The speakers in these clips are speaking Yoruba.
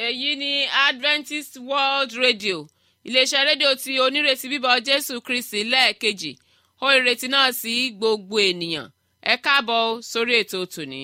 èyí ni adventist world radio iléeṣẹ́ rédíò tí onírètí bíbọ̀ jésù kristi lẹ́ẹ̀kejì ó ìrètí náà sí gbogbo ènìyàn ẹ káàbọ̀ sórí ètò tòní.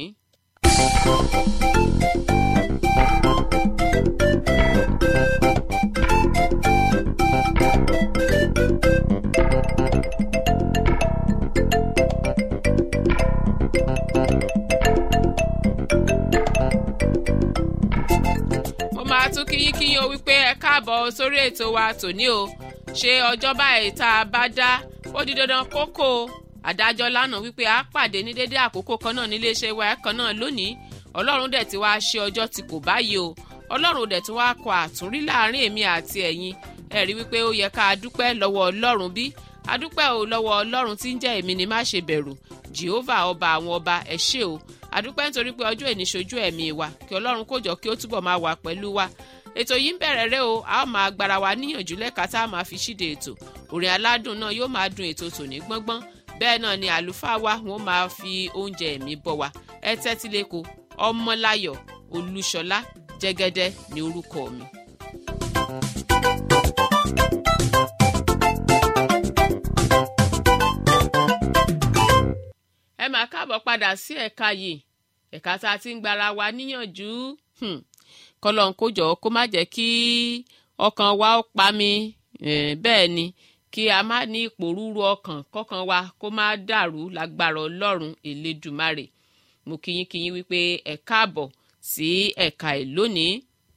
mo máa tún kíyín kíyín o wípé ẹ káàbọ̀ sórí ètò wa tòní o ṣe ọjọ́ báyìí tá a bá dá ó di dandan kókó adájọ́ lánàá wípé a pàdé ní dédé àkókò kan náà níléeṣẹ́ wa kan náà lónìí ọlọ́run dẹ̀ ti wá ṣe ọjọ́ tí kò báyìí o ọlọ́run dẹ̀ ti wá kọ àtúnrí láàrin èmi àti ẹ̀yin ẹ rí wípé ó yẹ ká a dúpẹ́ lọ́wọ́ ọlọ́run bí a dúpẹ́ o lọ́wọ́ ọlọ́run tí ń jẹ́ èmi ni má ṣe bẹ̀rù jehovah ọba àwọn ọba ẹ ṣé o àdúpẹ́ nítorí pé ọjọ́ èní ṣojú ẹ̀mí wa kí ọlọ́run kó jọ kí ó túbọ̀ máa wà pẹ̀lú wa ètò yìí ń bẹ̀rẹ̀ rẹ o a ó máa gbára wa níyànjú lẹ́ka tá a máa fi ṣíde ètò orin aládùn náà yóò máa dun ètò tòní gbọ́ngbọ́n bẹ́ẹ̀ náà ni àlùfáà wa wọ́n máa fi oúnjẹ ẹ̀mí bọ̀ wá ẹ tẹ́tí lẹ́kọ̀ọ́ ọmọláyọ̀ olúṣọlá jẹ́gẹ́dẹ́ ní orúkọ mi. ẹ máa káàbọ̀ padà sí ẹ̀ka yìí ẹ̀ka tá a ti ń gbára wa níyànjú kọlọ́n kó jọ kó má jẹ́ kí ọkàn wa ó pa mi bẹ́ẹ̀ ni kí a má ní ìpòrúurú ọkàn kọ́kàn wa kó má dàrú lágbára ọlọ́run elédùmarè mo kíyínkíyín wípé ẹ káàbọ̀ sí ẹ̀ka ẹ̀ lónìí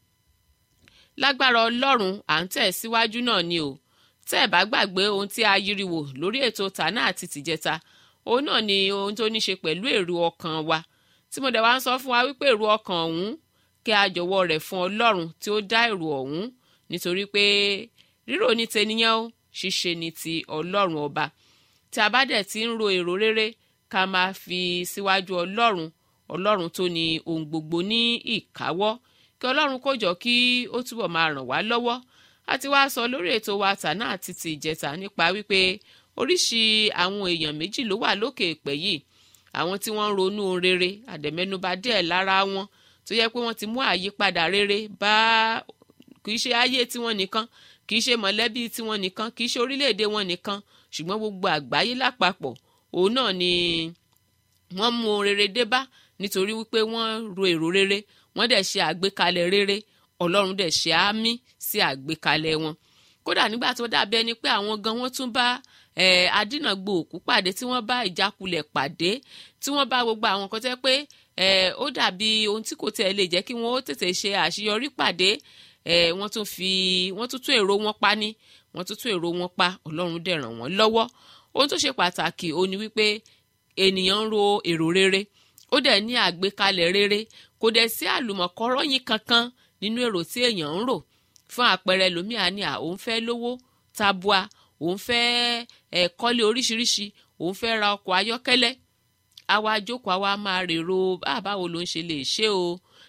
lágbára ọlọ́run à ń tẹ̀ síwájú náà ni o tẹ́ ẹ̀ bá gbàgbé ohun tí a yiriwò lórí ètò tànà àti tìjẹta òun náà ni ohun tó ní ṣe pẹ̀lú èrò ọkàn wa tí mo dẹ̀ wá ń sọ fún wa wípé èrò ọkàn ọ̀hún kí a jọ̀wọ́ rẹ̀ fún ọlọ́run tí ó dá èrò ọ̀hún nítorí pé rírò ní tẹniyàn ó ṣíṣe ní ti ọlọ́run ọba tí a bá dẹ̀ ti ń ro èrò rere ká máa fi síwájú ọlọ́run ọlọ́run tó ní ohun gbogbo ní ìkáwọ́ kí ọlọ́run kó jọ kí ó túbọ̀ máa ràn wá lọ́wọ́ a ti wá sọ lórí ètò wa tànà àti ti ìjẹta nípa wípé oríṣi àwọn èèyàn méjì ló wà lókè èpè yìí àwọn tí wọ́n ń ronú rere àdẹ̀mẹ́nuba díẹ̀ lára wọn tó yẹ pé wọ́n ti mú àyípadà rere bá kì í ṣe ayé tiwọn nìkan kì í ṣe mọ̀lẹ́bí tiwọn nìkan kì í ṣe orílẹ̀-èdè wọn nìkan ṣùgbọ́n gbogbo àgbáyé lápapọ̀ òun náà ni wọ́n mú ohun rere dé bá nítorí wípé wọ́n ro èrò rere wọ́n dẹ̀ ṣe àgbékalẹ̀ rere ọlọ́run dẹ̀ ṣe àmì sí àgbékalẹ̀ wọn kódà nígbà tó dàbí ẹni pé àwọn gan wọ́n tún bá adínàgbò òkú pàdé tí wọ́n bá ìjákulẹ̀ pàdé tí wọ́n bá gbogbo àwọn kan tẹ́ pé ó dàbí ohun tí kò tẹ̀ lè jẹ́ kí wọ́n ó tètè ṣe àṣeyọrí pàdé wọ́n tún fi wọ́n tún tún èrò wọn pa ní wọ́n tún tún èrò wọn pa ọlọ́run dẹ̀ ràn wọ́n lọ́wọ́ ohun tó ṣe pàtàkì ó ní wípé ènìyàn ń ro èrò rere ó dẹ̀ ní àgbékalẹ̀ rere kò dẹ̀ sí àlùmọ̀kọ́rọ́yìn kankan nínú èrò tí èèyàn ń rò fún àpẹẹrẹ lòmíà ní à òun fẹ́ lówó tabua òun fẹ́ ẹ̀ kọ́lé oríṣiríṣi òun fẹ́ ra ọkọ̀ ayọ́kẹ́lẹ́ àwa jókòó àwa máa rèrò báwo ló ń ṣe lè ṣe o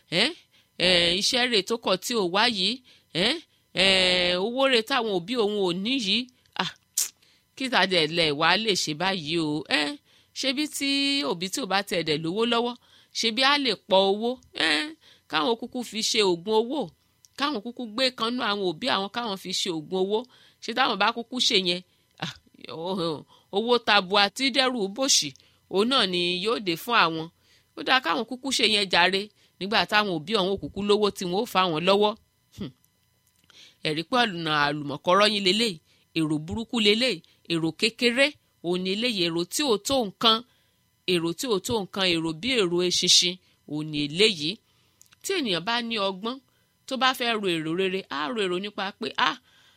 iṣẹ́ rẹ̀ tó kọ̀ tí ò wá yìí owó rẹ̀ táwọn òbí òun ò ní yìí kí tàdé lẹ̀ wá lè ṣe báyìí o ṣebí tí òbí tí ò bá tẹ̀ dẹ̀ lówó lọ́wọ́ ṣebí á lè pọ̀ owó káwọn kúkú fi ṣe oògùn owó káwọn kúkú gbé kanú àwọn òbí àwọn káwọn fi ṣe oògùn owó ṣe táwọn bá kúkú ṣe yẹn owó tabua tí dẹ́rù bòṣì òun náà ni yóò dé fún àwọn ó dáa káwọn kúkú ṣe yẹn jàre nígbà táwọn òbí ọ̀hún òkùnkùn lówó tí wọ́n ó fa wọn lọ́wọ́ ẹ̀rí pé ọ̀nà àlùmọ̀kọ́rọ́ yín lélẹ̀ èrò burúkú lélẹ̀ èrò kékeré òun ni eléyìí èrò tí ò tó nǹkan èrò tí ò tó nǹkan èrò bí èrò eṣinṣin òun ni eléyìí tí ènìyàn bá ní ọgbọ́n tó bá fẹ́ ro èrò rere á ro èrò nípa pé ah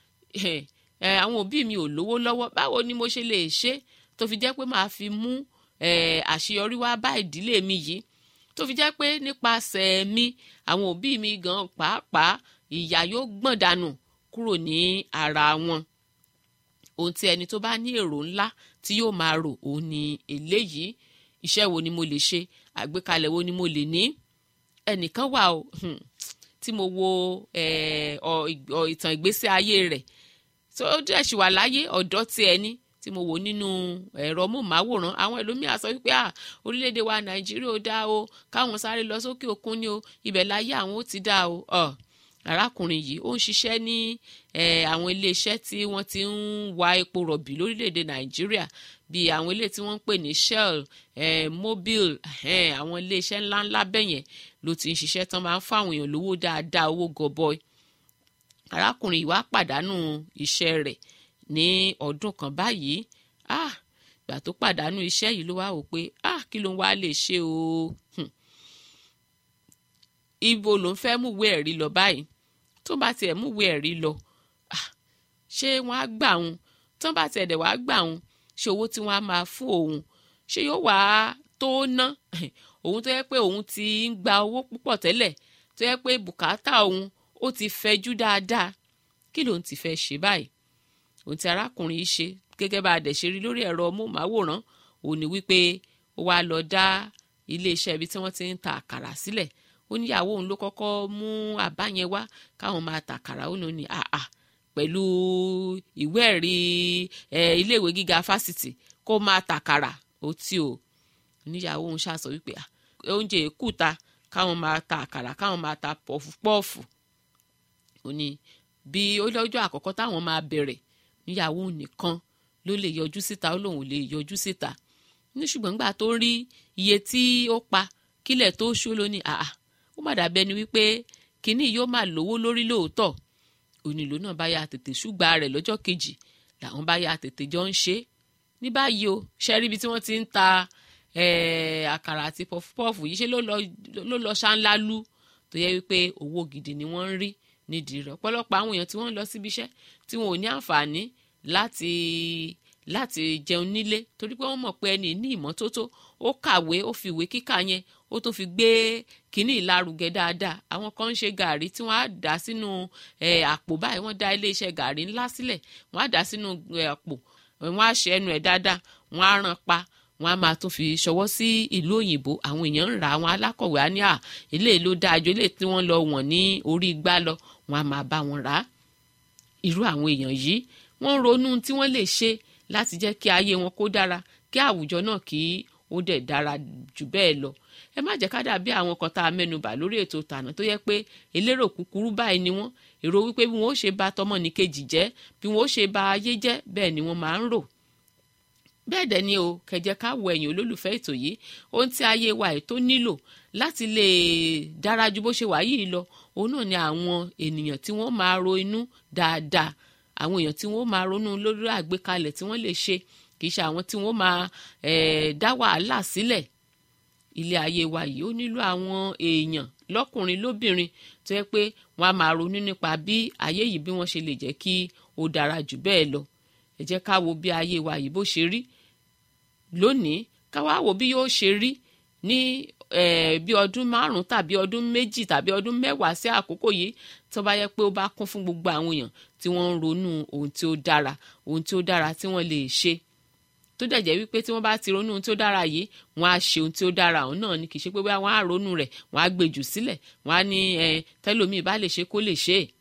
àwọn òbí mi ò lówó lọ́wọ́ báwo ni mo ṣe lè ṣe tó fi jẹ́ pé màá fi mú àṣeyọrí wá bá ìdílé mi yìí tó fi jẹ́ pé nípasẹ̀ mi àwọn òbí mi gan pàápàá ìyà yóò gbọ̀n dànù kúrò ní ara wọn ohun tí ẹni tó bá ní èrò ńlá tí yóò máa rò òun ni eléyìí iṣẹ́ wo ni mo lè ṣe àgbékalẹ̀ wo ni mo lè ní ẹnìkan wà o tí mo wo ìtàn ìgbésí ayé rẹ̀ tó dẹ̀ sì wà láyé ọ̀dọ́ tí ẹni tí mo wò nínú ẹ̀rọ móhùnmáwòrán àwọn ẹlòmíà sọ wípé à orílẹ̀-èdè wa nàìjíríà ó dá o káwọn sáré lọ sókè òkun ni o ibẹ̀ láyé àwọn ó ti dá o arákùnrin yìí ó ń ṣiṣẹ́ ní àwọn iléeṣẹ́ tí wọ́n ti ń wa epo rọ̀bì lórílẹ̀‐èdè nàìjíríà bíi àwọn ilé tí wọ́n ń pè ní shell eh, mobil eh, àwọn iléeṣẹ́ ńláńlá bẹ́yẹn ló ti ń ṣiṣẹ́ tán máa ń fáwọn èèyàn lówó dáadáa owó gọbọi arákùnrin yìí wá pàdánù iṣẹ́ rẹ̀ ní ọdún kan báyìí ah ìgbà tó pàdánù iṣẹ́ yìí ló wá wò pé ah kí ló ń wá lè ṣe o ibo ló ń fẹ́ múwé ẹ̀rí lọ báyìí tó bá tiẹ̀ múwé ẹ̀rí lọ ah ṣé wọ́n á gbà òun tó bá tiẹ̀ dẹ̀ wá gbà òun ṣé owó tí wọ́n á máa fún òun ṣé yóò wá tó ná òun tó yẹ pé òun ti ń gba owó púpọ̀ tẹ́lẹ̀ tó yẹ pé bùkátà òun ó ti fẹjú dáadáa kí lòun ti fẹ́ ṣe báyìí òun ti arákùnrin yìí ṣe gẹ́gẹ́ bá a dẹ̀ ṣe rí lórí ẹ̀rọ móhùnmáwòrán òun ni wípé ó wá lọ dá iléeṣẹ́ ibi tí wọ́n ti ń ta àkàrà sílẹ̀ ó níyàwó òun ló kọ́kọ́ mú àbá yẹn wá káwọn máa ta àkàrà ó ní àà pẹ̀lú ìwé ẹ̀rí iléèwé gíga fásitì kó máa ta àkàrà ó tí o níyàwó òun ṣàṣọ wípé oúnjẹ èkúta káwọn máa ta àkàrà káwọn máa ta pọ̀fupọ́ọ̀fù ó ní bí ó lọ́jọ́ àkọ́kọ́ táwọn máa bẹ̀rẹ̀ níyàwó nìkan ló lè yọjú síta ó lóun lè yọjú síta ní ṣùgbọ́n nígbà tó rí iye tí ó pa kílẹ̀ tó ṣó ló ní àà ó má dàbẹ́ ni wípé kínní yóò máa lówó lórí lóòótọ́ onílò náà bá ya tètè ṣùgbà rẹ̀ lọ́jọ́ kejì làwọn bá ya tètè jọ ń ṣe ní báyìí o ṣẹ́rí ibi tí wọ́n ti ń ta àkàrà àti pọfupọ́ọ̀fù yìí ṣe ló lọ ṣáńlálú tó yẹ wípé owó gidi ni wọ́n ń rí nídìí rẹ̀ ọ̀pọ̀lọpọ̀ àwọn èèyàn tí wọ́n ń lọ síbi iṣẹ́ tí wọn ò ní àǹfààní láti láti jẹun nílé torí pé wọ́n mọ̀ pé ẹni ní ìmọ́tótó ó kàwé ó fi ìwé kíkà yẹn ó tún fi gbé kínní ìlarugẹ dáadáa àwọn kan ń ṣe gàrí tí wọ́n á dà sínú àpò báyìí wọ́n dá iléeṣẹ́ gàrí ńlá sílẹ̀ wọ́n á dà sínú àpò wọ́n á ṣe ẹnu ẹ̀ dáadáa wọ́n á rán pa wọ́n á máa tún fi ṣọwọ́ sí ìlú òyìnbó àwọn èèyàn ń rà àwọn alákọ̀wé á ní à eléyìí ló dáa ju eléyìí tí wọ́n lọ wọ̀n ní orí igbá lọ wọ́n á máa bá wọn rà á irú àwọn èèyàn yìí wọ́n ń ronú tí wọ́n lè ṣe láti jẹ́ kí ayé wọn kó dára kí àwùjọ náà kí ó dẹ̀ dára jù bẹ́ẹ̀ lọ ẹ má jẹ́ ká dàbí àwọn kan tá a mẹ́nubà lórí ètò tànà tó yẹ pé elérò kúkúrú báyìí ni wọ́n èrò wípé bí wọ́n ó ṣe bà tọmọnìkejì jẹ́ bí wọ́n ó ṣe bà ayé jẹ́ bẹ́ẹ̀ ni wọ́n máa ń rò bẹ́ẹ̀ dẹ̀ ni o kẹjẹ ká wo ẹ̀yìn olólùfẹ́ ètò yìí ohun tí ayé wa ẹ̀ tó nílò láti lè dára ju bó ṣe wà yìí lọ òun náà ni àwọn ènìyàn tí wọ́n máa ro inú dáadáa àwọn èèyàn tí wọ́n máa ronú lórí àgbékalẹ̀ tí wọ́n lè ṣe kì í ṣe àwọn tí wọ́n máa dá wàhálà sílẹ̀ ilé ayé wa yìí ó nílò àwọn èèyàn lọ́kùnrin lóbìnrin tó yẹ pé wọ́n á máa ronú nípa bí ayé yìí bí wọ́n ṣe lè jẹ́ kí ó dára jù bẹ́ẹ̀ lọ ẹ jẹ́ ká wo bí ayé wa yìí bó ṣe rí lónìí ká wá wo bí yóò ṣe rí ní bí ọdún márùn tàbí ọdún méjì tàbí ọdún mẹ́wàá sí àkókò yìí tó bá yẹ pé ó bá kún fún gbogbo àwọn èèyàn tí wọ́n ń ronú ohun tí ó dára ohun tí ó dára tí wọ́n lè ṣe tó dẹ̀ jẹ́ wípé tí wọ́n bá ti ronú ohun tí ó dára yìí wọ́n á ṣe ohun tí ó dára ọ̀hún náà ni kì í ṣe pé bóyá wọ́n á ronú rẹ̀ wọ́n á gbé jù sílẹ̀ wọ́n á ní tẹ́lómìí bá lè ṣe kó lè ṣe é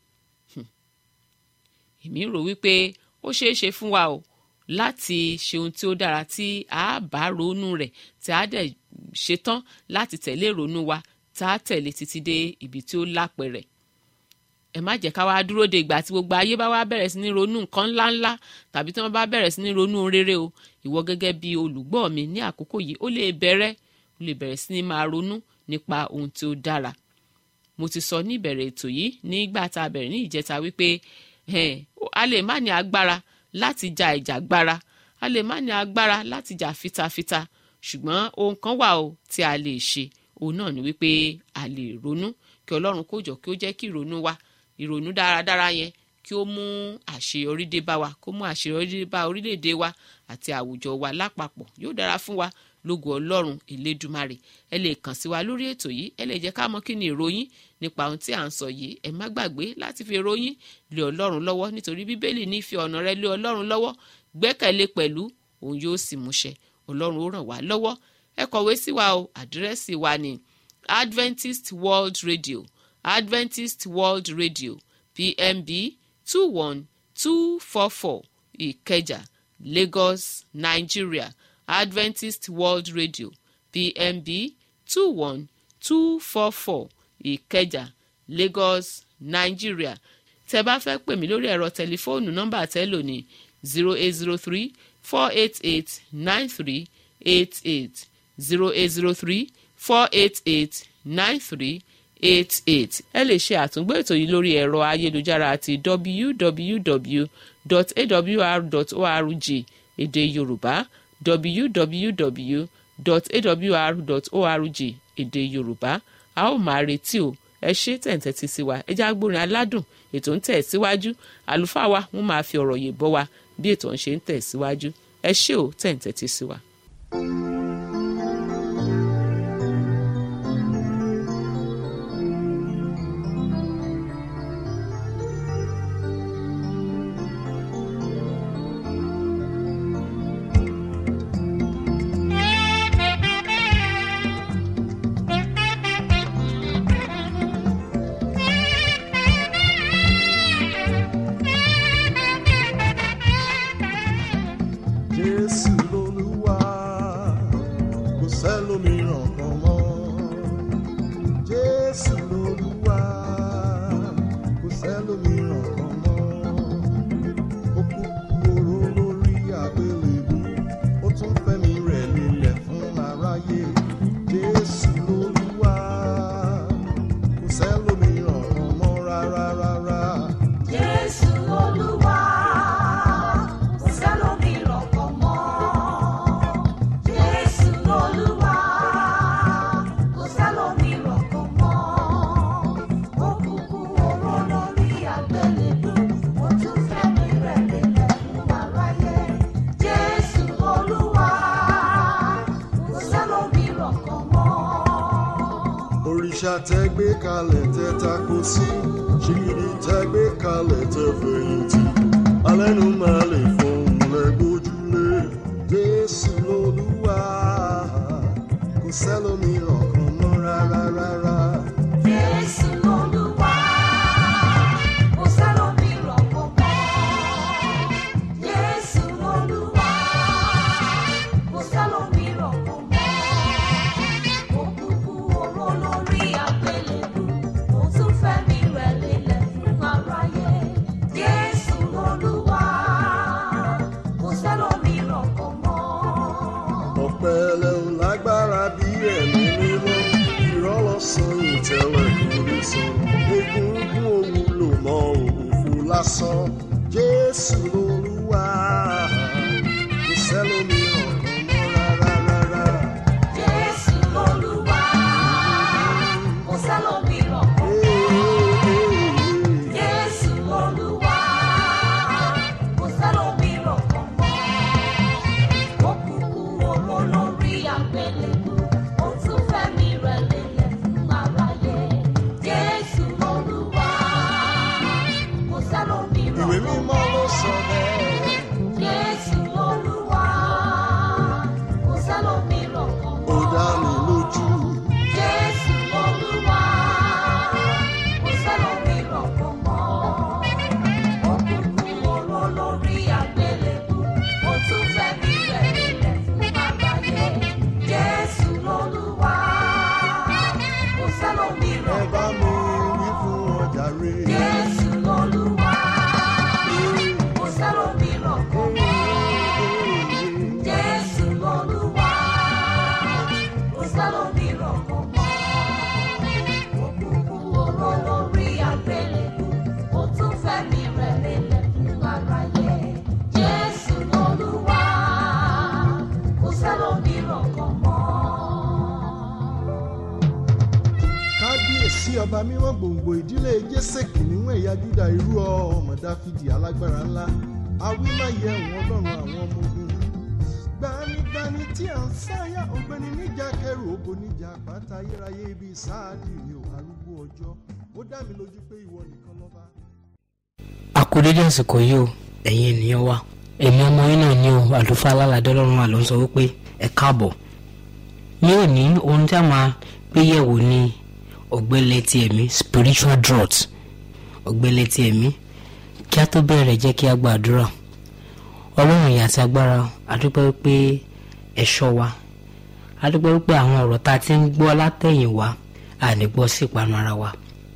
èmi rò wípé ó ṣeé ṣe fún wa o láti ṣe ohun tí ó dára tí a bá ronú rẹ̀ tí a dẹ̀ ṣetán láti tẹ̀lé ìrònú wa tá a tẹ̀lé títí dé ibi tí ó lápẹ̀rẹ̀ ẹ má jẹ́ ká wá dúró de ìgbà tí gbogbo ayé bá wá bẹ̀rẹ̀ sí ní ronú nǹkan ńláńlá tàbí tí wọ́n bá bẹ̀rẹ̀ sí ní ronú rere o ìwọ gẹ́gẹ́ bí olùgbọ́ mi ní àkókò yìí ó lè bẹ̀rẹ̀ ó lè bẹ̀rẹ̀ sí ní máa ronú nípa ohun tí ó dára mo ti sọ ní ìbẹ̀rẹ̀ ètò yìí nígbà tá a bẹ̀rẹ̀ ní ìjẹta wípé a lè má ní agbára láti ja ìjàgbara a lè má ní agbára láti jà fitafita ṣùgbọ́n ohun kan wà o tí a lè ṣe òun náà ni wípé a lè ronú kí ọlọ́run kó jọ kí ó jẹ́ kí ìrònú wa ìrònú dáradára yẹn kí ó mú àṣeyọrí dé bá wa kó mú àṣeyọrí dé bá orílẹ̀-èdè wa àti àwùjọ wa lápapọ̀ yóò dára fún wa lógo ọlọ́run elédùmarè ẹ lè kàn sí wa lórí ètò yìí ẹ lè jẹ́ ká mọ̀ kí ni ìròyìn nípa ohun tí à ń sọ yìí ẹ má gbàgbé láti fi ìròyìn lé ọlọ́run lọ́wọ́ nítorí bíbélì ní fi ọ̀nà rẹ lé ọlọ́run lọ́wọ́ gbẹ́kẹ̀lé pẹ̀lú òun yóò sì múṣẹ ọlọ́run ó ràn wá lọ́wọ́ ẹ kọ̀wé sí wa o àdírẹ́sì wa ni adventist world radio adventist world radio pmb two one two four four ìkẹjà lagos nigeria adventist world radio pmb two one two four four ìkẹjà lagos nigeria tẹ bá fẹ́ pè mí lórí ẹ̀rọ tẹlifóònù nọ́mbà tẹ́lò ní zero eight zero three four eight eight nine three eight eight zero eight zero three four eight eight nine three eight eight ẹ lè ṣe àtúngbò ètò yìí lórí ẹ̀rọ ayélujára àti www.awr.org èdè yorùbá www.awr.org èdè yorùbá a ó máa retí o ẹ ṣe tẹ̀ǹtẹ̀tì sí wa ẹ já gbórin aládùn ètò ń tẹ̀ síwájú àlùfáà wa wọ́n máa fi ọ̀rọ̀ yìí bọ́ wa bí ètò ń ṣe ń tẹ̀ síwájú ẹ ṣé o tẹ̀ǹtẹ̀tì sí wa. Jésù lolúwa kò sẹ́lòmíràn kan mọ́. Jésù lolúwa kò sẹ́lòmíràn kan mọ́. Ó kú oró lórí àgbélébú, ó tún fẹ́mi rẹ̀ lélẹ̀ fún aráyé. Jésù lolúwa kò sẹ́lòmíràn kan mọ́ rárá rárá. Jésù Olúwa, kò sẹ́lòmíràn kan mọ́. Jésù Olúwa, kò sẹ́lòmíràn kan mọ́. Ó kúkú oró lórí àgbélébú, ó tún fẹ́mi rẹ̀ lélẹ̀ fún aráyé. Jésù Olúwa, kò sẹ́lòmíràn kan mọ́. òrìṣà tẹ gbé kalẹ̀ tẹ tako sí ṣìgìdì tẹ gbé kalẹ̀ tẹ fẹ̀yìntì alẹ́nu máa lè fọhùn lẹ́gbójúlé jésù lolúwa kò sẹ́lòmíràn kan mọ́ rárá rárá. Jésù Olúwa, kò sẹ́lòmíràn kan mọ́. Jésù Olúwa, kò sẹ́lòmíràn kan mọ́. Ó kúkú oró lórí àgbélébú, ó tún fẹ́mi rẹ̀ lélẹ̀ fún aráyé. Jésù Olúwa, kò sẹ́lòmíràn kan mọ́. ọ̀pẹ̀lẹ̀ ò lágbára bí ẹ̀mí mímọ́ ìrọ́lọ́sàn ìtẹ̀lẹ̀ kò lè sọ egungun òwúlò mọ́ òfò lásán jésù lolúwa kò sẹ́lòmíràn kan mọ́ rárá rárá. Jésù Olúwa, kò sẹ́lòmíràn kan mọ́. Jésù Olúwa, kò sẹ́lòmíràn kan mọ́. Ó kúkú oró lórí àgbélébú, ó tún fẹ́mi rẹ̀ lélẹ̀ fún aráyé. Jésù Olúwa, kò sẹ́lòmíràn ìwé kan mímọ́ mọ́. ló sọ bẹ́ẹ̀. Jésù Olúwa, kò sẹ́lòmíràn kan ó mọ́. dá mi lójú Jésù Olúwa, kò sẹ́lòmíràn kan mọ́. Ó kúkú oró lórí àgbélébú, ó tún fẹ́mi rẹ̀ lélẹ̀ fún aráyé. Jésù Olúwa, kò ẹ sẹ́lòmíràn bá kan mi mọ́. wí fún ọjà rè Jésù Olúwa, kò sẹ́lòmíràn kan mọ́. Jésù Olúwa, kò sẹ́lòmíràn kan mọ́. Ó kúkú oró lórí àgbélébú, ó tún fẹ́mi rẹ̀ lélẹ̀ fún aráyé. Jésù Olúwa, kò sẹ́lòmíràn kan mọ́. kábíyèsí ọba mímọ́ gbòǹgbò ìdílé jésè kìnìún ẹ̀yà júdà irú ọmọ dáfídì alágbára ńlá awímáyé ẹ̀wọ̀n ọlọ́run àwọn ọmọ ogun gbanigbani tí à ń sáyà ọ̀gbẹ́ni níjà kẹrù ògo níjà àpáta ayérayé ibi sáàdì mi ò arúgbó ọjọ́ ó dá mi lójú pé ìwọ nìkan lọ́ba. akudede àsìkò yìí o ẹ̀yin ènìyàn wa èmi ọmọ yín náà ní o àlùfáà alálàdé ọlọ́run wa ló ń sọ wípé ẹ káàbọ̀ ní òní ohun tí a máa gbé yẹ̀wò ni ọ̀gbẹ́lẹ̀ ti ẹ̀mí spiritual drought ọ̀gbẹ́lẹ̀ ti ẹ̀mí kí a tó bẹ̀rẹ̀ jẹ́ kí a gbàdúrà ọlọ́run ìyà àti agbára adúpẹ́ wípé ẹ̀ṣọ́ wa adúpẹ́ wípé àwọn ọ̀rọ̀ tá a ti ń gbọ́ látẹ̀yìn wa àní gbọ́ sí ìpanu ara wa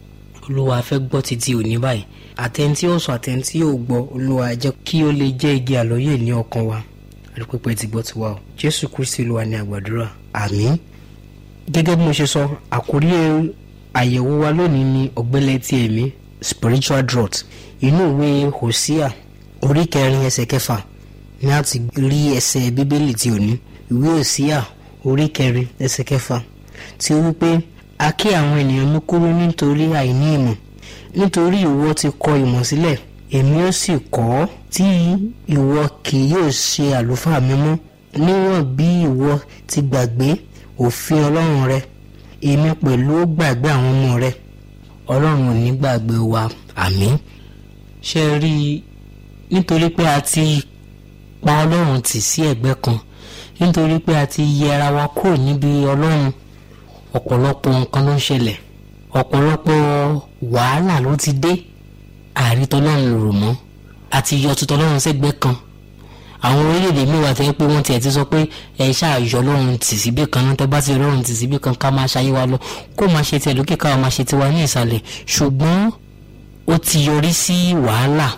olúwa fẹ́ gbọ́ títí òní báyìí àtẹ̀ntí ó sọ àtẹ̀ntí ó gbọ́ olúwa jẹ́ kí ó lè jẹ́ igi àlọ́yè ní ọkàn wa àdúpẹ́pẹ́ ti gbọ́ tiwa o jésù kristi olúwa ní àgbàdúrà àmín gẹ́gẹ́ bí mo ṣe sọ àkórí àyẹ̀wò wa lónìí ni ọ̀gbẹ́lẹ̀ ti ẹ̀mí spiritual drought inú ìwé hosea orí kẹrin ẹsẹ̀ kẹfà ní a ti rí ẹsẹ̀ bíbélì tí ò ní ìwé hosea orí kẹrin ẹsẹ̀ kẹfà tí ó wípé a kí àwọn ènìyàn mi kúrú nítorí àìní ìmọ̀ nítorí ìwọ ti kọ ìmọ̀ sílẹ̀ èmi ó sì kọ́ ọ́ tí ìwọ kì yóò ṣe àlùfáà mímọ́ níwọ̀n bí ìwọ ti gbàgbé òfin ọlọ́run rẹ èmi pẹ̀lú ó gbàgbé àwọn ọmọ rẹ ọlọ́run ò ní gbàgbé wa àmín ṣe rí i nítorí pé a ti pa ọlọ́run tì sí ẹ̀gbẹ́ kan nítorí pé a ti yẹra wa kúrò níbi ọlọ́run ọ̀pọ̀lọpọ̀ nǹkan ló ń ṣẹlẹ̀ ọ̀pọ̀lọpọ̀ wàhálà ló ti dé àrítọ́lọ́run rò mọ́ àti yọ tutọ́lọ́run sẹ́gbẹ́ kan àwọn orílẹ̀-èdè mìíràn tẹ́ pé wọ́n tiẹ̀ ti sọ pé ẹ ṣáàyọ lọ́run tì síbí kan náà tẹ́ bá ti lọ́run tì síbí kan ká máa ṣayé wa lọ kó máa ṣe tiẹ̀ lókè káwa máa ṣe tiwa ní ìsàlẹ̀ ṣùgbọ́n ó ti yọrí sí wàhálà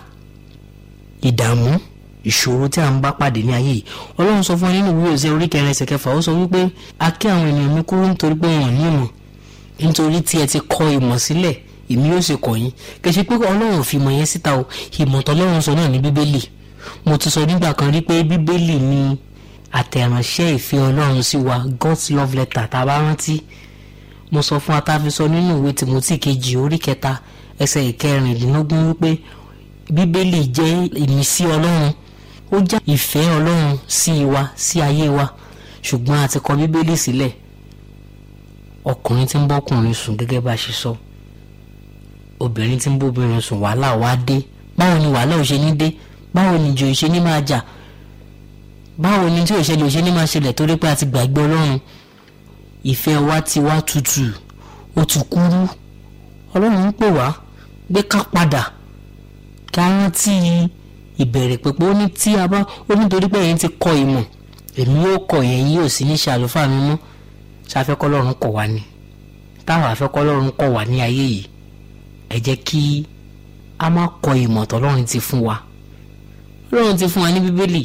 ìdààmú ìṣòro tí a ń bá pàdé ní ayé yìí ọlọ́run sọ fún wa nínú ìwé òsè orí kẹrin ẹsẹ̀ kẹfà ó sọ wípé a kí àwọn ènìyàn mi kúrú nítorí pé wọn ò ní ìmọ̀ nítorí tí ẹ ti kọ ìmọ̀ sílẹ̀ èmi yóò sì kọ́ yín kì í ṣe pé ọlọ́run fi ìmọ̀ yẹn síta o ìmọ̀ tọ́lọ́run sọ náà ní bíbélì mo ti sọ nígbà kan rí pé bíbélì ni àtẹ̀ránṣẹ́ ìfẹ́ ọlọ́run sí wa God's love letter tá a bá rántí mo sọ fún atáfi sọ nínú ìwé Timothy kejì orí kẹta ẹsẹ̀ ìkẹrìndínlógún wípé bíbélì jẹ́ ìmísí ọlọ́run ó jẹ́ ìfẹ́ ọlọ́run sí wa sí ayé wa ṣùgbọ́n a ti kọ bíbélì sílẹ̀ ọkùnrin tí ń bọ́kùnrin sùn gẹ́gẹ́ bá a ṣe sọ obìnrin tí ń bóbìnrin sùn wàhálà wá dé báwo ni wàhálà ò ṣe ní dé báwo ni ìjò ìṣe ní máa jà báwo ni tí òṣèlú ìṣe ní máa ṣẹlẹ̀ torí pé a ti gbàgbé ọlọ́run ìfẹ́ wa ti wá tutù ó ti kúrú ọlọ́run ń pè wá gbé ká padà ká rántí ìbẹ̀rẹ̀ pẹ̀pẹ́ ó ní tí a bá ó nítorí pé ẹ̀yin ti kọ ìmọ̀ èmi yóò kọ ẹ̀yin yóò sì ní ṣe àlùfáà mi mọ́ ṣàfẹ́kọ́ ọlọ́run kọ̀ wá ni táwọn àfẹ́kọ́ ọlọ́run kọ̀ wá ní ayé yìí ẹ jẹ́ kí a má kọ ìmọ̀ tọ́lọ́run ti fún wa ọlọ́run ti fún wa ní bíbélì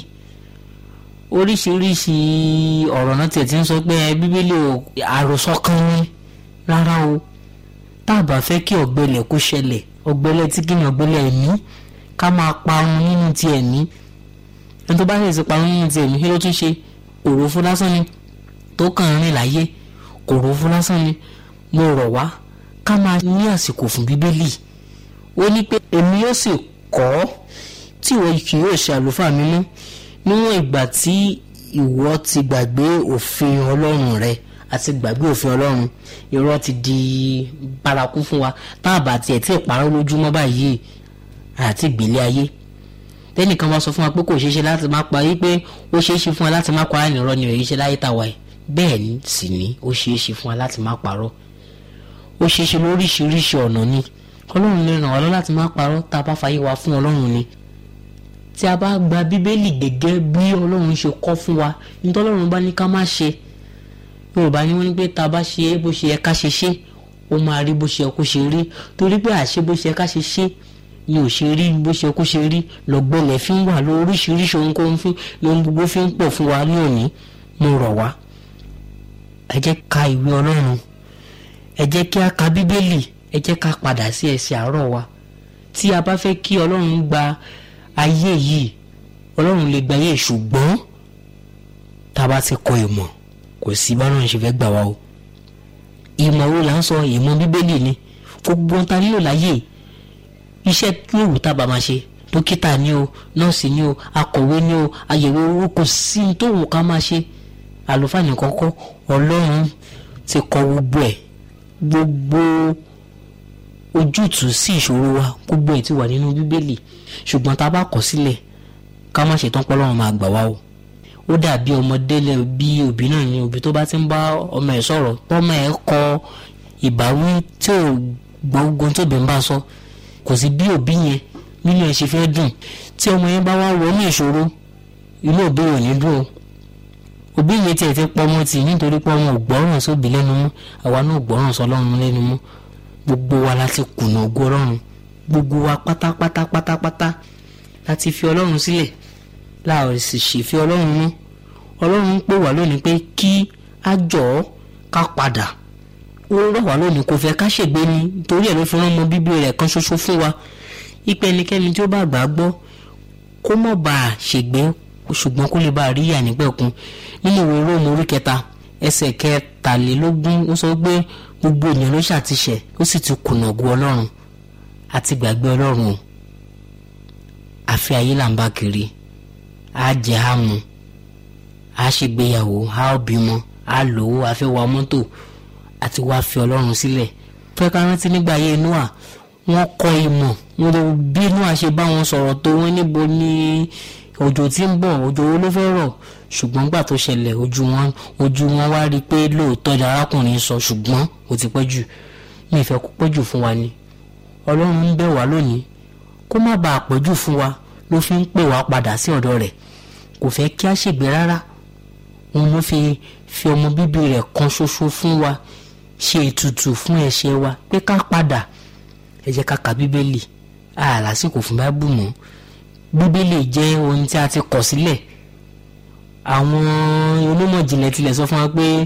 oríṣiríṣi ọ̀rọ̀ náà tiẹ̀ ti ń sọ pé bíbélì àròsọ kan ní rárá o tá a bá fẹ́ kí ọ̀gbẹlẹ̀ kó ṣẹlẹ̀ ọ̀gbẹlẹ̀ tí kí ni ọ̀gbẹlẹ̀ ẹ̀mí ká máa parun nínú ti ẹ̀mí ẹni tó bá ṣe ti parun nínú ti ẹ̀mí kí ló tún ṣe òròfó lásán ni tó kàn ń rìn láyé òròfó lásán ni mo rọ̀ wá ká máa ní àsìkò fún bíbélì ó ní pé èmi yóò sì kọ́ ọ́ tí ìwọ kì yóò ṣe àlùfáà mi mọ́ níwọ̀n ìgbà tí ìwọ ti gbàgbé òfin ọlọ́run rẹ àti gbàgbé òfin ọlọ́run irọ́ ti di bárakú fún wa tá a bá tiẹ̀ tí ì parọ́ lójúmọ́ báyìí àti ìgbélé ayé tẹ́nìkan bá sọ fún wa pé kò ṣeé ṣe láti má pa yí pé ó ṣeé ṣe fún wa láti má parọ́ nìrọ́ ni èyí ṣe láyé tàwa ẹ̀ bẹ́ẹ̀ ni sì ni ó ṣeé ṣe fún wa láti má parọ́ ó ṣeé ṣe lóríṣiríṣi ọ̀nà ni ọlọ́run lè ràn wá lọ láti má parọ́ tá a bá fàyè wa fún ọlọ́run ni tí a bá gba bíbélì gẹ́gẹ́ bí ọlọ́run ṣe kọ́ fún wa nítorí ọlọ́run bá ní ká má ṣe yorùbá ni wọ́n ní pé tá a bá ṣe bó ṣe yẹ ká ṣe ṣe ó máa rí bó ṣe yẹ kó ṣe rí torí pé àṣe bó ṣe yẹ ká ṣe ṣe ni ò ṣe rí bó ṣe yẹ kó ṣe rí lọ́gbọ́lẹ̀ fi ń wà lọ oríṣiríṣi ohunkóhun fún lóhun gbogbo fi ń pọ̀ fún wa ní òní mo rọ̀ wá ẹ jẹ́ ka ìwé ọlọ́run ẹ jẹ́ kí a ka bíbélì ẹ jẹ́ ká padà sí ẹsẹ̀ àárọ̀ wa tí a bá fẹ́ kí ọlọ́run gba ayé yìí ọlọ́run lè gba ayé ṣùgbọ́n tá a bá ti kọ ìmọ̀ kò sí bọ́lọ́run ṣe fẹ́ gbà wá o ìmọ̀ wo là ń sọ ìmọ̀ bíbélì ni gbogbo ta nílò láyé iṣẹ́ yòówù tá a bá máa ṣe dókítà ni o nọ́ọ̀sì ni o akọ̀wé ni o àyẹ̀wò owó kò sí tó wù ká máa ṣe àlùfáà nìkan kọ́ ọlọ́run ti kọ gbogbo ẹ̀ gbogbo ojútùú sí ìṣòro wa gbogbo ẹ̀ ti wà nínú bíbélì ṣùgbọ́n tá a bá kọ̀ sílẹ̀ ká má ṣetán pọ́lọ́run máa gbà wá o ó dàbí ọmọdé lẹ bí òbí náà ni òbí tó bá ti ń bá ọmọ ẹ̀ sọ̀rọ̀ tọ́mọ ẹ̀ kọ ìbáwí tí ò gbọ́ ogun tóbi ń bá sọ kò sí bí òbí yẹn nínú ẹ̀ ṣe fẹ́ dùn tí ọmọ yẹn bá wá wọnú ìṣòro inú òbí ò ní dùn o òbí yẹn tiẹ̀ ti pọ́ ọmọ tì nítorí pé ọmọ ò gbọ́ràn sóbì lẹ́nu mọ́ àwa náà ò gbọ́ràn sọlọ́run lẹ́nu mọ́ gbogbo wa láti kùnà ògo ọlọ́run gbogbo wa pátápátá pátápátá láti fi ọlọ́run sílẹ̀ láàrin sì ṣèfẹ́ ọlọ́run mọ́ ọlọ́run ń pè wá lónìí pé kí á jọ̀ọ́ ká padà ó rọ̀ wá lónìí kò fẹ́ ká ṣègbé ni torí ẹ̀ ló fi rán ọmọ bíbí rẹ̀ kan ṣoṣo fún wa ipe ẹnikẹ́ni tí ó bá gbà á gbọ́ kó mọ̀ bá a ṣègbé ṣùgbọ́n kó lè bá a rí ìyà nípẹ̀kun nínú ìwé róòmù orí kẹta ẹsẹ̀ kẹtàlélógún ó sọ pé gbogbo ènìyàn ló ṣàtìṣẹ̀ ó sì ti kùnà ògo ọlọ́run àti gbàgbé ọlọ́run o àfi ayé là ń bá kiri á jẹ á mu á ṣègbéyàwó á bímọ á lówó á fẹ́ wa mọ́tò àti wá fi ọlọ́run sílẹ̀ fẹ́ ká rántí nígbà ayé noah wọ́n kọ́ ìmọ̀ wọn lè bí noah ṣe bá wọn sọ̀rọ̀ tó wọ́n níbo ní òjò tí ń bọ̀ òjò wo ló fẹ́ rọ̀ ṣùgbọ́n gbà tó ṣẹlẹ̀ ojú wọn ojú wọn wá rí i pé lóòótọ́ ni arákùnrin sọ ṣùgbọ́n ó ti pẹ́ jù mi ìfẹ́ kó pẹ́ jù fún wa ni ọlọ́run ń bẹ̀ wá lónìí kó má bàa pẹ́ jù fún wa ló fi ń pè wá padà sí ọ̀dọ̀ rẹ̀ kò fẹ́ kí á ṣègbé rárá òun ló fi fi ọmọ bíbí rẹ̀ kan ṣoṣo fún wa ṣe ètùtù fún ẹ̀ṣẹ̀ wa pé ká padà ẹ jẹ́ ká ka bíbélì a lásìkò fún báíbù mọ́ bíbélì jẹ́ ohun tí a ti kọ̀ sílẹ̀ àwọn onímọ̀ ìjìnlẹ̀ tilẹ̀ sọ fún wa pé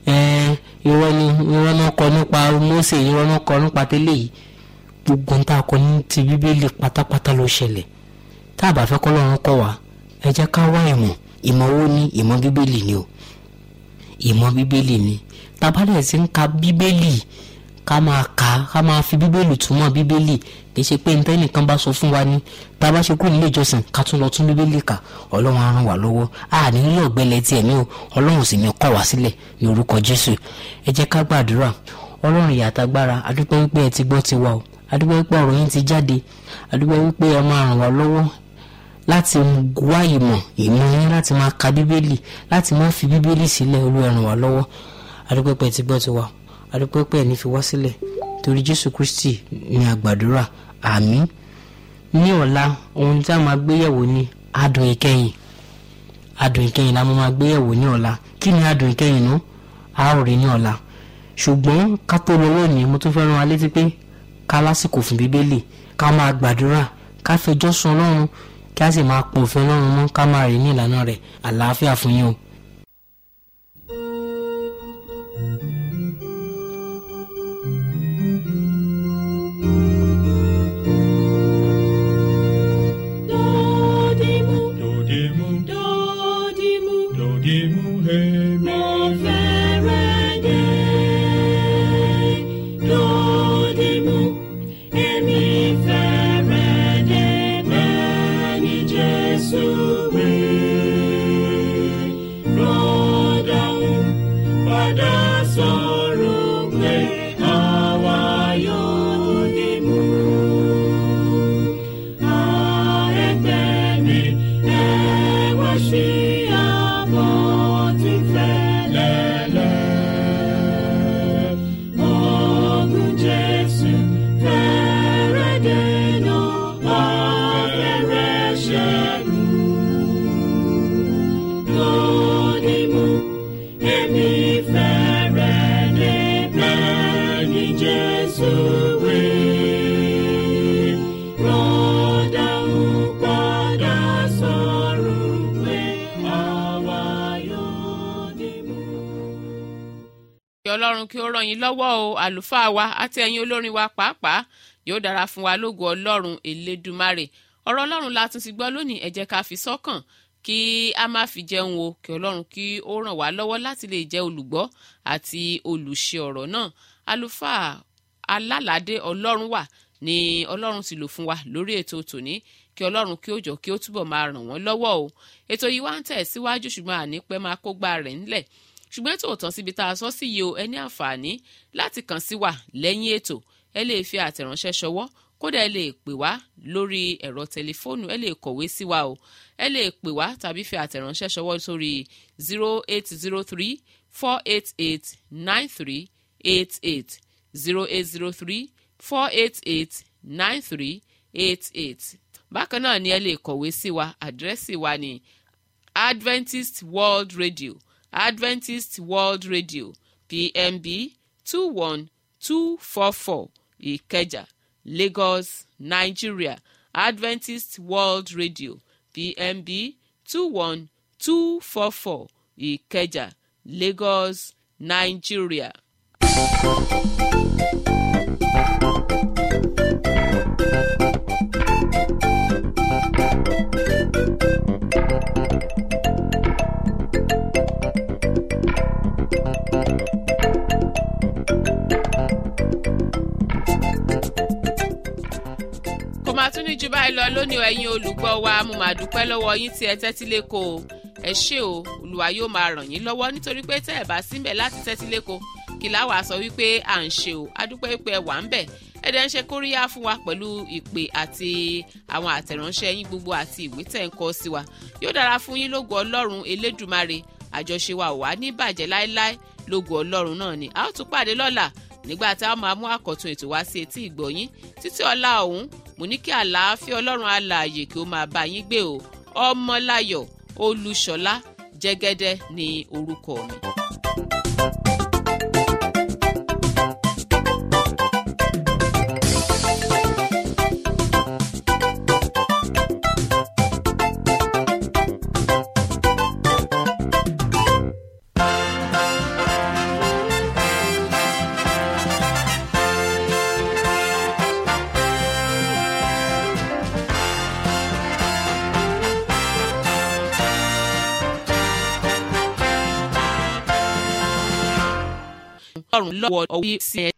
irọ́ ni irọ́ náà kọ nípa Mósè irọ́ náà kọ nípa tẹ́lẹ̀ yìí gbogbo ń tá a kọ ní ti bíbélì pátápátá ló ṣẹlẹ̀ tá a bá fẹ́ kọ́ lọ́run kọ́ wa ẹ jẹ́ ká wá ìmọ̀ ìmọ̀ wo ni ìmọ̀ bíbélì ni o ìmọ̀ bíbélì ni tabalẹ̀ sí ń ka bíbélì ká máa kà á ká máa fi bíbélì túmọ̀ bíbélì kì í ṣe pé nítorí nìkan bá sọ fún wa ní tá a bá ṣe kú nílé ìjọsìn ká tún lọ tún bíbélì kà ọlọ́run á ràn wá lọ́wọ́ a ní rí ọ̀gbẹ́lẹ̀ tiẹ̀ ní o ọlọ́run sì ní kọ̀ wá sílẹ̀ ní orúkọ jésù ẹ jẹ́ ká gbàdúrà ọlọ́run ìyàtàgbára adúpẹ́ wípé ẹ ti gbọ́ ti wa o adúpẹ́ wípé ọ̀rọ̀ yín ti jáde adúpẹ́ wípé ẹ máa ràn wá lọ́wọ́ láti wá ìmọ̀ ìmọ̀ yín láti máa ka bíbélì láti máa fi bíbélì sílẹ̀ olú ẹ ràn wá lọ́wọ́ adúpẹ́pẹ́ ti gbọ́ ti wá adúpẹ́pẹ́ ní fi wá sílẹ̀ torí jésù kristi ní àgbàdúrà àmín ní ọ̀la ohun tí a máa gbéyẹ̀wò ní adùn ìkẹyìn adùn ìkẹyìn la máa gbéyẹ̀wò ní ọ̀la kí ni adùn ìkẹyìn nú a ó rí ní ọ̀la ṣùgbọ́n ká tó lọ lónìí mo tún fẹ́ rán wa létí pé ká lásìkò fún bíbélì ká máa gbàdúrà ká fẹjọ́ sùn ọlọ́run kí a sì máa pọ̀ òfin ọlọ́run mọ́ ká máa rìn ní ìlànà rẹ̀ àlàáfíà fún yín o. Dodimu, Dodimu, dodimu, dodimu, hemi. mo fẹ́rẹ̀ dé. Dodimu, èmi fẹ́rẹ̀ dé bẹ́ẹ̀ ni Jésù wí. Rọ́dọ̀hún padà sọ̀rọ̀ pé àwa yóò dìmú. Jesus will rọ́dà ń padà sọ̀rọ̀ pé àwa yóò dìmú. kí ọlọ́run kí ó ràn yín lọ́wọ́ o àlùfáà wa àti ẹ̀yin olórin wa pàápàá yóò dára fún wa lógo ọlọ́run elédùmarè ọ̀rọ̀ ọlọ́run la tún ti gbọ́ lónìí ẹ jẹ́ ká fi sọ́kàn kí a má fi jẹun o kí ọlọ́run kí ó ràn wá lọ́wọ́ láti lè jẹ́ olùgbọ́ àti olùṣe ọ̀rọ̀ náà àlùfáà alálàdé ọlọ́run wà ní ọlọ́run ti lò fún wa lórí ètò tòní kí ọlọ́run kí ó jọ kí ó túbọ̀ máa ràn wọ́n lọ́wọ́ o ètò yìí wá ń tẹ̀ síwájú ṣùgbọ́n àní pẹ́ máa kó gbá rẹ̀ ńlẹ̀ ṣùgbọ́n ètò òtán síbi tá a sọ sí yìí o ẹ ní àǹfààní láti kàn sí wa lẹ́yìn ètò ẹ lè fi àtẹ̀ránṣẹ́ ṣọwọ́ kódà ẹ lè pè wá lórí ẹ̀rọ tẹlifóònù ẹ lè kọ̀wé sí wa o ẹ lè pè wá tàbí fi àtẹ̀ránṣẹ́ ṣọwọ́ sórí zero eight zero three four eight eight nine three eight eight zero eight zero three four eight eight nine three eight eight bákan náà ni ẹ lè kọ̀wé sí wa àdírẹ́sì wa ní adventist world radio adventist world radio pmb two one two four four ìkẹjà lagos nigeria adventist world radio pmb two one two four four ìkẹjà lagos nigeria. kò máa tún ní ju báyìí lọ lónìí ẹ̀yin olùgbọ́ wa mo máa dúpẹ́ lọ́wọ́ yín tí ẹ tẹ́tí léko o ẹ ṣé o olùwà yóò máa ràn yín lọ́wọ́ nítorí pé tẹ́ ẹ bá síbẹ̀ láti tẹ́tí léko kí láwàá sọ wípé à ń ṣe o adúpẹ́ pé ẹ wà ń bẹ̀ ẹ dẹ̀ ń ṣe kóríyá fún wa pẹ̀lú ìpè àti àwọn àtẹ̀ránṣẹ́ yín gbogbo àti ìwé tẹ̀ ń kọ sí wa yóò dára fún yín lógo ọlọ́run elédùmarè àjọṣe wa ò wá ní bàjẹ́ láéláé lógo ọlọ́run náà ni a ó tún pàdé lọ́la nígbà tá a máa mú àkọ́tún ètò wá sí etí ìgbọ̀yín títí ọ̀la ọ̀hún mo ní kí àlàáfíà ọlọ́run alààyè kí ó máa bá yín gbé o ọmọláyọ̀ olúṣọlá jẹ́gẹ́dẹ́ ní orúkọ mi. ọlọ́run lọ́wọ́ ọwọ́ sí ẹ